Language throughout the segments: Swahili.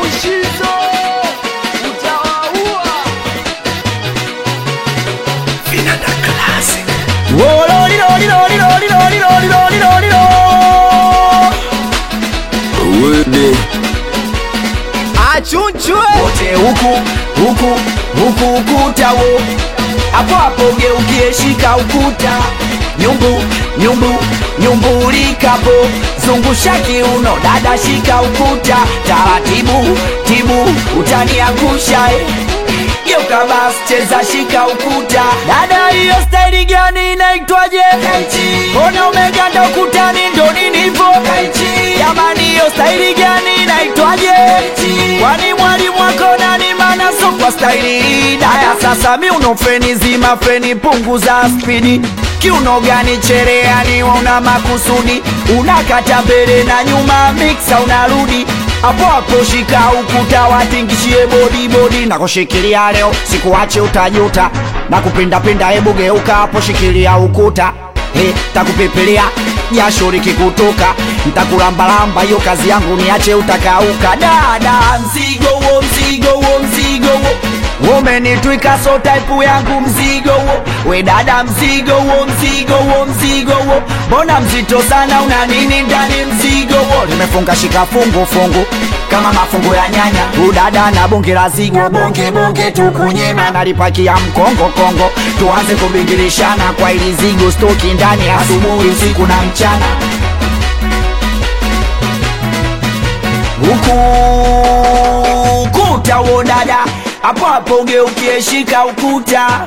Mushizo utawaua. Vinanda Classic. Uwede. Achunchwe wote huku huku huku ukuta wo hapo hapo geukie shika ukuta nyumbu nyumbu nyumbulikapo zungusha kiuno dada shika ukuta taratibu tibu utaniangusha eh. geuka basi cheza shika ukuta dada hiyo staili gani inaitwaje mbona umeganda ukutani ndo ninivo jamani hiyo staili gani inaitwaje kwani mwalimu wako nani mana so kwa staili hii daya sasa mi uno feni zima feni punguza spidi kiuno gani chereani una makusudi unakata mbele na nyuma miksa unarudi hapo hapo shika ukuta watingishie bodi bodi na kushikilia leo sikuache utajuta na kupindapinda hebu geuka hapo shikilia ukuta Hey, takupepelea jasho likikutoka ntakulambalamba hiyo kazi yangu niache utakauka dada mzigo wo mzigo wo mzigo wo umenitwika so taipu yangu mzigo wo we dada mzigo wo mzigo wo mzigo wo mbona mzito sana una nini ndani mzigo wo limefunga shika fungu fungu kama mafungu ya nyanya udada na bonge la zigo bonge bonge tukunyema nalipakia mkongo kongo tuanze kubingilishana kwa ili zigo stoki ndani asubuhi usiku na mchana huku ukuta wo dada hapo hapo geukie shika ukuta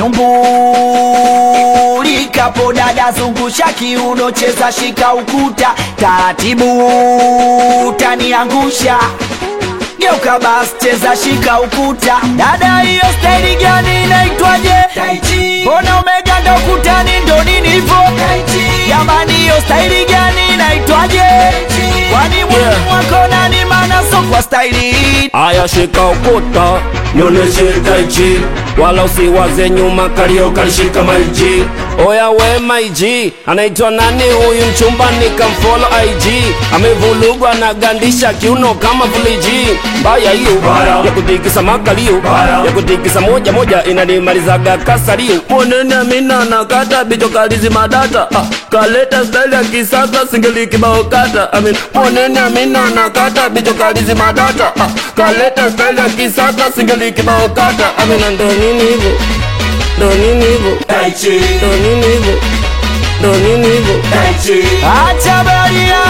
anyumbulikapo dada zungusha kiuno cheza shika ukuta taratibu taniangusha geuka basi cheza shika ukuta dada hiyo staili gani inaitwaje mbona umeganda ukutani ndo nini hivo jamani hiyo staili gani inaitwaje kwani mwalimu wako nani mana so kwa staili hii Aya shika ukuta nionyeshe taichi wala usiwaze nyuma kalio kalishika maiji oya we maiji anaitwa nani huyu mchumba nikamfolo IG amevulugwa na gandisha kiuno kama fuliji mbaya hiyo ya kutikisa makalio ya kutikisa moja moja inanimalizaga kasalio monene amina nakata bicho kalizi madata ah, kaleta style ya kisasa singeli kibao kata amin monene amina nakata bicho kalizi madata ah, kaleta style ya kisasa singeli kibao kata amina ndo nini hivyo ndo nini hivyo ndo nini hivyo ndo nini hivyo acha baria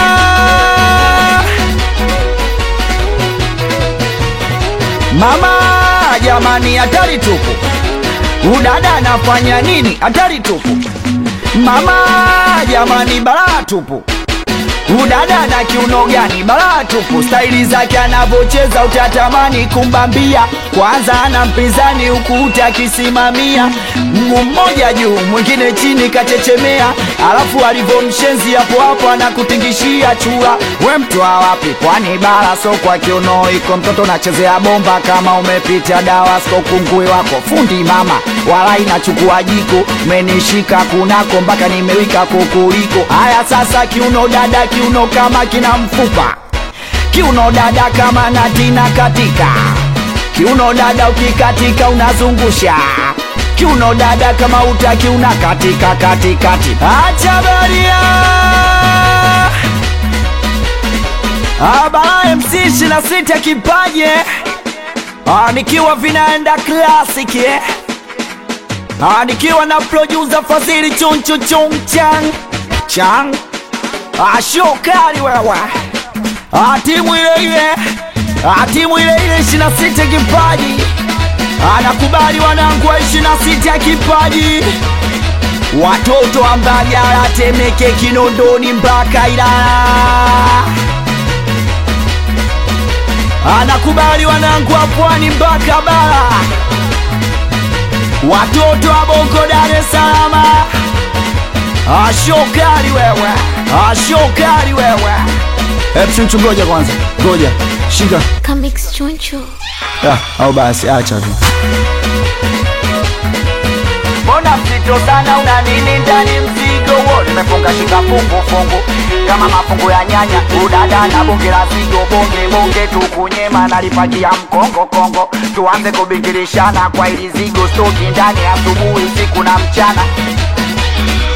mama jamani hatari tupu udada anafanya nini hatari tupu mama jamani balaa tupu udada na kiuno gani balaa tupu staili zake anavyocheza utatamani kumbambia kwanza ana mpinzani huku utakisimamia mguu mmoja juu mwingine chini kachechemea alafu alivyomshenzi hapo hapo anakutingishia chura we mtwa wapi kwani bara so kwa kiuno iko mtoto nachezea bomba kama umepita dawa sko kungui wako fundi mama wala inachukua jiko menishika kunako mpaka nimewika kukuliko haya sasa kiuno dada kiuno kama kina mfupa kiuno dada kama natina katika kiuno dada ukikatika unazungusha kiuno dada kama utaki unakatika katikati acha baria abara mc 26 kipaje Ah, nikiwa vinaenda classic eh? Ah, nikiwa na producer Fadhili chunchu chung chang chang Ah, show kali wewe Ah, timu ile ile Ah, timu ile ile 26 kipaji Ah, nakubali wanangu wa 26 kipaji watoto wa Mbagala, Temeke, Kinondoni mpaka Ilala anakubali wanangu wa pwani mpaka bara, watoto wa Bongo, Dar es Salaam. Ashokali wewe, ashokali wewe. Hebu chunchu, ngoja kwanza, ngoja shika Kamix Choncho. ah, au basi acha tu. mbona mzito sana una nini ndani mzigo wo nimefunga shika fungu fungu kama mafungu ya nyanya udada na bonge la zigo bonge bonge tukunyema nalipakia mkongo kongo tuanze kubingirishana kwa ili zigo stoki ndani asubuhi usiku na mchana